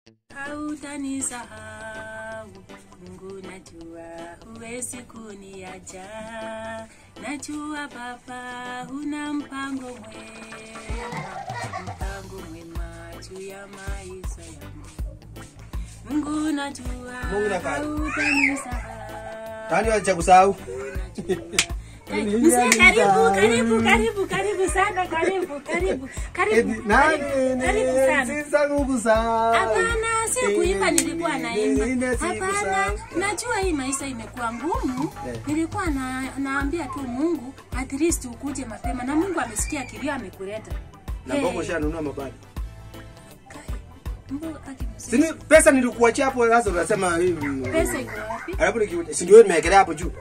Hautanisahau Mungu, najua huwezi kuniacha, najua Baba huna mpango mwema, mpango mwema juu ya maisha yangu. Mungu, najua Mungu nafanya. hautanisahau. Nani wacha kusahau? Mzee, karibu karibu karibu karibu sana karibu karibu karibu Eti, nani karibu, ni- karibu sana sisa kukusahau. Hapana, si kuimba, nilikuwa Ine naimba. sikusahau. Hapana, najua hii maisha imekuwa ngumu. Eh. Nilikuwa na, naambia tu Mungu at least ukuje mapema, na Mungu amesikia kilio, amekuleta. Na Hey, mbona ushanunua mabadi? kai, Mungu akimsikia. Sini pesa nilikuachia hapo sasa unasema hivi. Pesa iko wapi? Alafu niki si ndio nimewekelea hapo juu.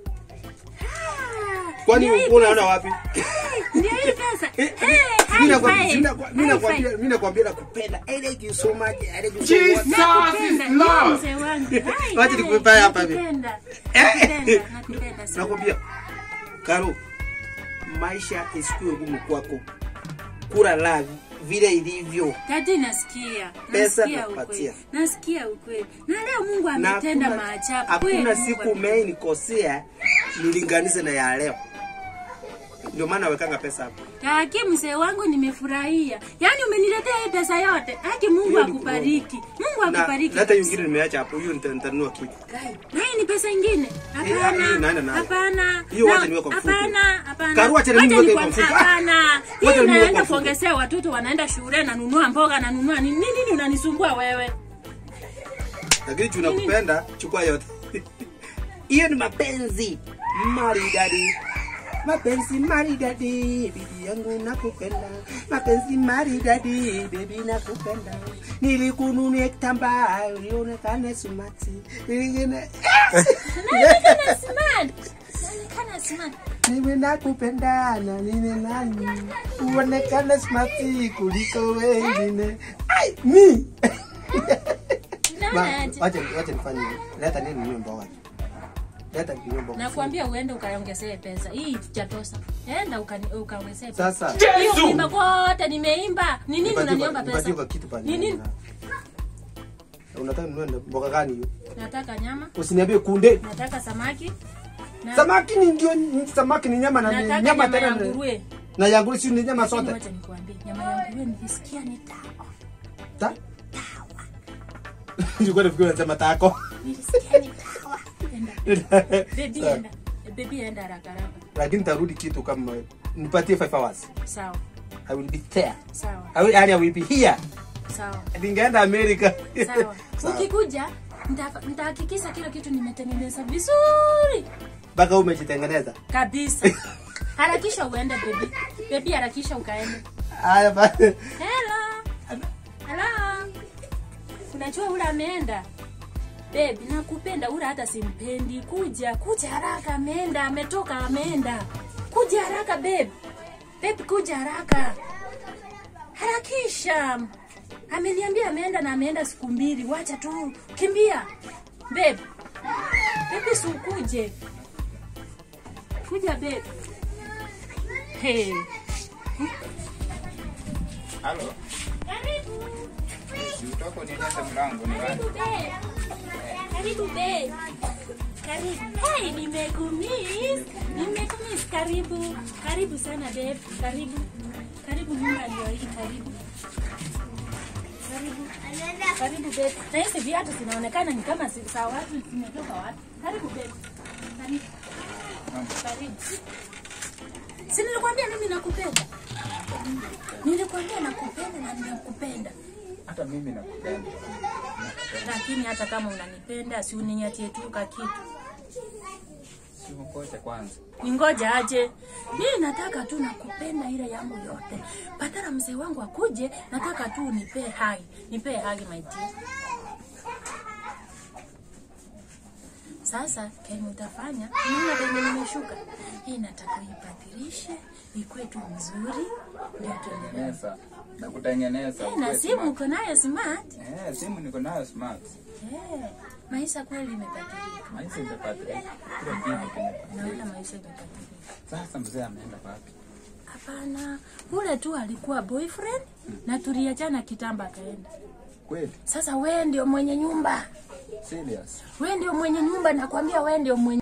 Kwani Ndio hii unaona pesa. wapi? Ndio hii pesa. Eh, Hey, Mimi high nakwambia- five. mimi nakwa- mimi High nakwambia five. mimi nakwambia nakupenda. I like you so much. I like you so Jesus. much. Nakupenda, is love. ndio mzee wangu. Hai, Wacha hai, nikupe hapa hivi. nakupenda. Eh. Nakupenda, nakupenda sana. Nakwambia. Karo, maisha isikuwe ngumu kwako. Kula la vile ilivyo. Dadi, nasikia Pesa nasikia nakupatia. ukweli, nasikia ukweli, na leo Mungu Na ametenda hakuna- maajabu kweli. Hakuna Mungu siku ame- umeinikosea nilinganize na ya leo. Ndio maana nawekanga pesa hapo. Haki mzee wangu, nimefurahia. Yaani umeniletea hii pesa yote. Haki Mungu Hiyo ni akubariki. Mungu Na akubariki. na hata kabisa. nyingine nimeacha hapo. Hiyo nita- nitanunua kitu. Na hii ni pesa ingine? hii Hapana. naenda nayo. Hapana. Hiyo Na- wacha niweke kwa mfuko. Hapana, hapana. Karu, wacha Wacha niweke nikwa- kwa mfuko. Hapana. Hii Wacha niweke naenda kwa mfuko. kuongezea watoto wanaenda shule nanunua mboga nanunua nini nini unanisumbua wewe? Lakini juu nakupenda, chukua yote. Hiyo ni mapenzi maridadi. Mapenzi maridadi, bibi yangu nakupenda. Mapenzi maridadi, bibi nakupenda. Nilikununia kitambaa, ulionekane sumati. Nilingine Naonekana smart. Naonekana smart. Mimi nakupenda na nini nani uonekane smati kuliko wengine. Ai, mi Ma, Unaona aje? wacha wacha nifanye hivi. Leta nini niwe mboga. Leta niwe mboga. Nakwambia uende ukaongezee pesa. Hii jatosa. Enda ukani- ukaongezee pesa. Sasa Hiyo kuimba kote nimeimba. Ni nini nipatie unaniomba kwa- nipatie kwa pesa? kitu pale. Ni nini? Unataka ninunue mboga gani hiyo? Nataka nyama, Usiniambie kunde. nataka samaki. Na Samaki ni ndio samaki ni nyama na ni nataka nyama nyama ya tena. nguruwe. Na ya nguruwe si ni nyama Lakini sote. wacha nikuambie, nyama ya nguruwe nilisikia ni tamu. Ta? Nilikuwa nafikiri unasema tako. Nilisikia ni tamu. Enda. Baby Sawa. enda. Baby enda haraka haraka. Lakini tarudi kitu kama nipatie 5 hours. Sawa. I will be there. Sawa. I will, yani I will be here. Sawa. Ningeenda Amerika. Sawa. Sawa. Ukikuja nita- nitahakikisha kila kitu nimetengeneza vizuri Mpaka umejitengeneza. kabisa. Harakisha uende baby. Baby harakisha ukaende. Haya basi. Hello. Hello. Unajua ule ameenda. Babe, nakupenda ule hata simpendi. Kuja, kuja haraka ameenda, ametoka ameenda. Kuja haraka babe. Babe, kuja haraka. Harakisha. Ameniambia ameenda na ameenda siku mbili. Wacha tu. Kimbia. Babe. Babe, si ukuje. Kuja babe. Hey. Halo, Karibu. utoko nionyeshe mlango ni wapi? Karibu babe. Karibu babe. Karibu. Hey, nimekumiss. Nimekumiss. Karibu. Karibu sana babe. Karibu. Karibu nyumba ndio hii karibu. Karibu. Karibu babe. Na hizi viatu zinaonekana ni kama si- za watu zimetoka wapi? Karibu babe. Karibu. Karibu. Si nilikwambia mimi nakupenda. Nilikwambia nakupenda na ninakupenda. Hata mimi nakupenda. lakini hata kama unanipenda si uninyatie tu ka kitu Si ungoje kwanza. ningoja aje mimi nataka tu nakupenda ile yangu yote patana mzee wangu akuje nataka tu nipee hagi nipee hagi my dear sasa kenye utafanya unaona venye nimeshuka hii nataka uibadilishe ikuwe tu mzuri ndio tuendelee Tengeneza. Na kutengeneza. Eh, na ukuwe simu smart. uko nayo smart Eh, simu niko nayo smart. Eh, maisha kweli imebadilika Maisha imebadilika. Kila kitu kimebadilika. naona maisha imebadilika Sasa mzee ameenda wapi? Hapana, ule tu alikuwa boyfriend na tuliachana kitambo akaenda. Kweli? Sasa wewe ndio mwenye nyumba, Serious? wewe ndio mwenye nyumba, nakwambia wewe ndio mwenye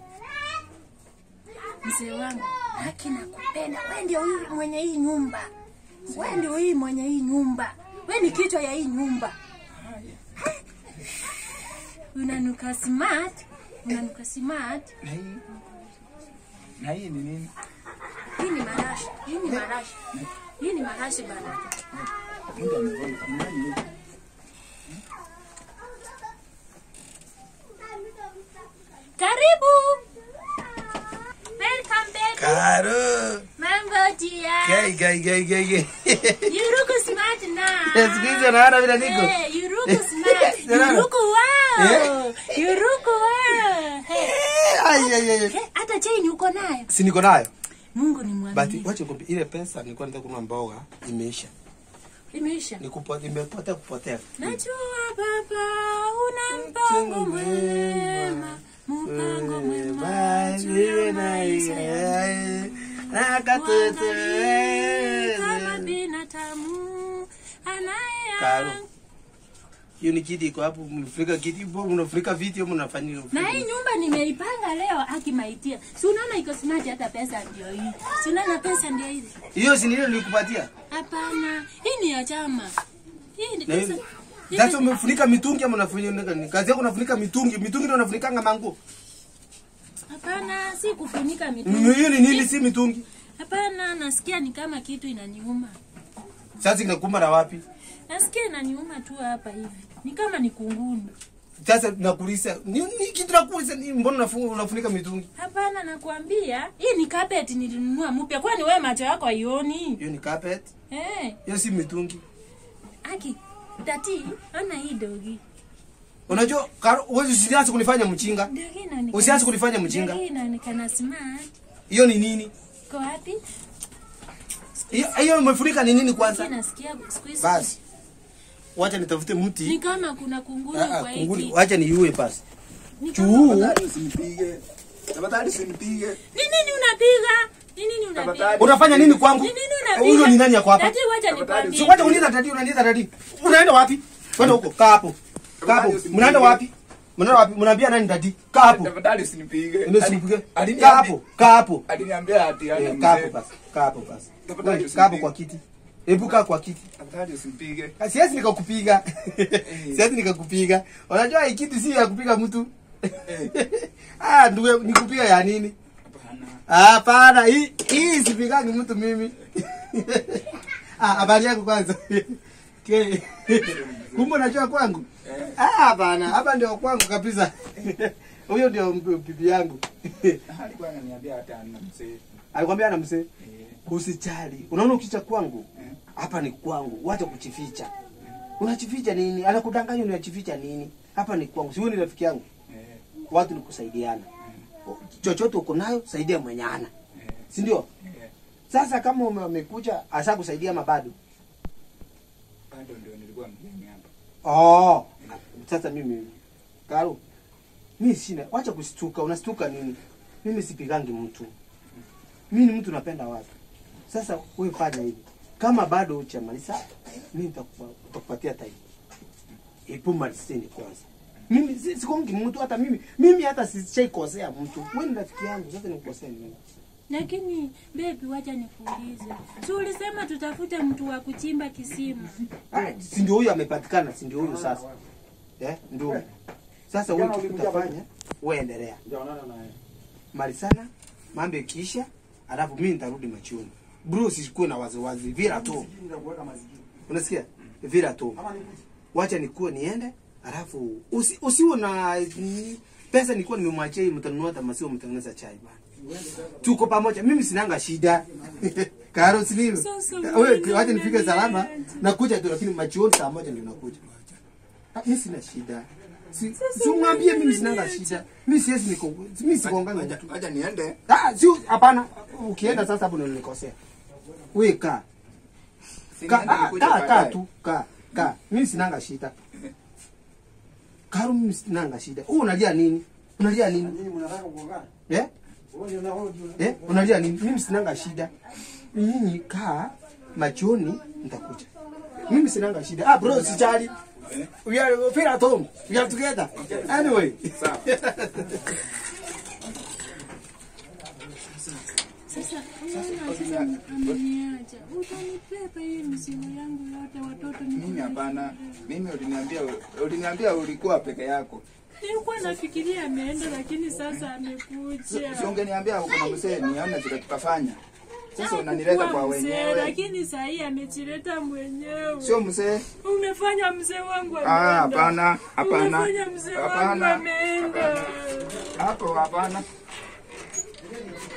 mzee wangu, haki nakupenda. Wewe ndio hii mwenye hii nyumba, wewe ndio hii mwenye hii nyumba, wewe ni kichwa ya hii nyumba. Unanuka smart, unanuka smart. Na hii na hii ni nini? Hii ni marashi, hii ni marashi, hii ni marashi bana. Mtu amevaa ni nani hii? Karibu. Welcome back. Karo. Mambo tia. Gai gai gai gai gai. You look smart now. Siku hizi naona vile niko. Hey, you look smart. You Unaona? look wow. You look wow. Hey, Ai ai ai. hey, hata chain uko nayo. Si niko nayo. Mungu ni But mwaminifu. wacha nikwambie ile pesa nilikuwa nataka kununua mboga imeisha. Imeisha. Nikupotea imepotea kupotea. Najua baba una mpango mwema. Mpango mwema. juu ya maisha yangu. Mwangalie kama binadamu Karo. anaye hiyo ni kiti iko hapo, mnafurika kiti, mbona mnafurika viti au mnafanya na hii nyumba nimeipanga leo akimaitia si unaona iko smart hata pesa ndio hii si unaona pesa ndio hizi hiyo si nilo nilikupatia. hapana hii ni ya chama hii ni Na pesa hiyo hii sasa pesa- umefunika mitungi ama unafanya nini? Kazi yako unafunika mitungi, mitungi ndio unafunikanga manguo. hapana si kufunika Mm, mitungi Hiyo ni nini si mitungi? hapana nasikia ni kama kitu inaniuma Sasa inakuuma na wapi? nasikia inaniuma tu hapa hivi ni kama ni kunguni Sasa nakuuliza, ni, ni kitu nakuuliza, ni mbona unafu- unafunika mitungi? hapana nakwambia hii ni carpet nilinunua mpya kwani wewe macho yako haioni Hiyo ni carpet, eh hiyo si mitungi. aki tati ona hii dogi Unajua, Karo, wewe usianze kunifanya mchinga. dogi inaonekana Usianze kunifanya mjinga. dogi inaonekana smart Hiyo ni nini? Iko wapi? Hiyo hiyo umefunika ni nini kwanza? Sasa nasikia siku hizi Basi. Wacha nitafute ni mti. kama kuna kunguni Ah, ah, kwa kunguni. hiki. Wacha niue basi. Ni kama- Chuu. Tafadhali usinipige. Tafadhali usinipige. Ni nini unapiga? Ni nini unapiga? Tafadhali. Unafanya nini kwangu? Ni nini unapiga? Huyo ni nani yako hapa? Tati wacha Tafadhali, nikwambie. Si wacha uniza tati, unaniza tati. Unaenda wapi? Kwenda huko, kaa hapo. Kaa hapo. Mnaenda wapi? Mnaenda wapi? Mnaambia nani tati? Kaa hapo. Tafadhali usinipige. Unasipige. Ali- Kaa aliniambia- hapo. Kaa hapo. Aliniambia ati ana Eh, Kaa hapo mzee. basi. Kaa hapo basi. Tafadhali Wewe, Kaa hapo usinipige. kwa kiti. Hebu kaa kwa kiti. Tafadhali usinipige. Ah, Siwezi nikakupiga. Siwezi nikakupiga. Unajua hii kiti si ya kupiga mtu. Ah, ndugu nikupiga ya nini? Hapana. Hapana, hii hii sipigangi mtu mimi. Ah, habari yako kwanza. Ke. Kumbe unajua kwangu? Ah, hapana, hapa ndio kwangu kabisa. Huyo ndio mp- bibi yangu. Alikuwa ananiambia hata ana mzee. Alikwambia ana mzee, Eh, usijali. Unaona ukicha kwangu? Hapa ni kwangu. Wacha kuchificha. Unachificha nini? Anakudanganya unachificha nini? Hapa ni kwangu. Si wewe ni rafiki yangu. eh, Watu ni kusaidiana. Chochote uko nayo, saidia mwenye ana. Si ndio? eh. Sasa kama ume- umekuja asa kusaidia mabado. Bado ndio nilikuwa mgeni hapa. Oh. Sasa mimi Karo. Mimi sina. Wacha kustuka. Unastuka nini? Mimi sipigangi mtu. Mimi ni mtu napenda watu. Sasa wewe fanya hivi. Kama bado hujamaliza, mimi nitakupa- nitakupatia time. Epo malizeni kwanza. Mimi si- sikongi mtu hata mimi. Mimi hata sishaikosea mtu. Wewe ni rafiki yangu, sasa nikukosea nini? Lakini baby, wacha nikuulize. Si ulisema tutafute mtu wa kuchimba kisima? Ah, si ndio huyo amepatikana, si ndio huyo sasa. Eh, ndio. huyo. Sasa wewe kitu utafanya, wewe endelea. Mali sana, mambo ikiisha, alafu mimi nitarudi machoni. Bro, sikuwe na waziwazi, vila tu. Unasikia? Vila tu. Wacha nikuwe niende, alafu usi, usiwe na ni, pesa nilikuwa nimemwachia hii mtanunua hata maziwa mtengeneza chai bana. Tuko pamoja. Mimi sinanga shida. Karo sinilo. Sasa Wewe mbona wacha nifike unaniacha? salama. Nakuja tu lakini machioni saa moja ndio nakuja. Ah, Mimi sina shida. Si, si umwambie mimi sinanga shida. Mimi siwezi niko mimi sikongana na mtu. Acha niende. Ah, si hapana. Ukienda sasa hapo ndio nilikosea. Wewe kaa. Si Kaa, niende ah, nikuja kaa, kaa baadaye. tu, kaa, kaa. Mimi sinanga shida. Karo mimi sinanga shida. Wewe unalia nini? Unalia nini? Eh? Eh? Unalia nini? Mimi sinanga shida. Nyinyi kaa machoni nitakuja. Mimi sinanga shida. Ah bro, sijali. We are we feel at home. We are together. Anyway. Sawa. Sasa unaona sasa ameniacha. Utanipepa hii mzigo yangu yote watoto ni Mimi hapana. Mimi uliniambia uliniambia ulikuwa peke yako. Nilikuwa nafikiria ameenda lakini sasa amekuja. Si ungeniambia uko na mzee nione vile tutafanya. Sasa unanileta kwa Hakuwa mzee, wenyewe. Lakini saa hii amejileta mwenyewe. Sio mzee. Umefanya mzee wangu Ah, ameenda. hapana, hapana. Umefanya mzee wangu Hapana. ameenda. Hapo hapana.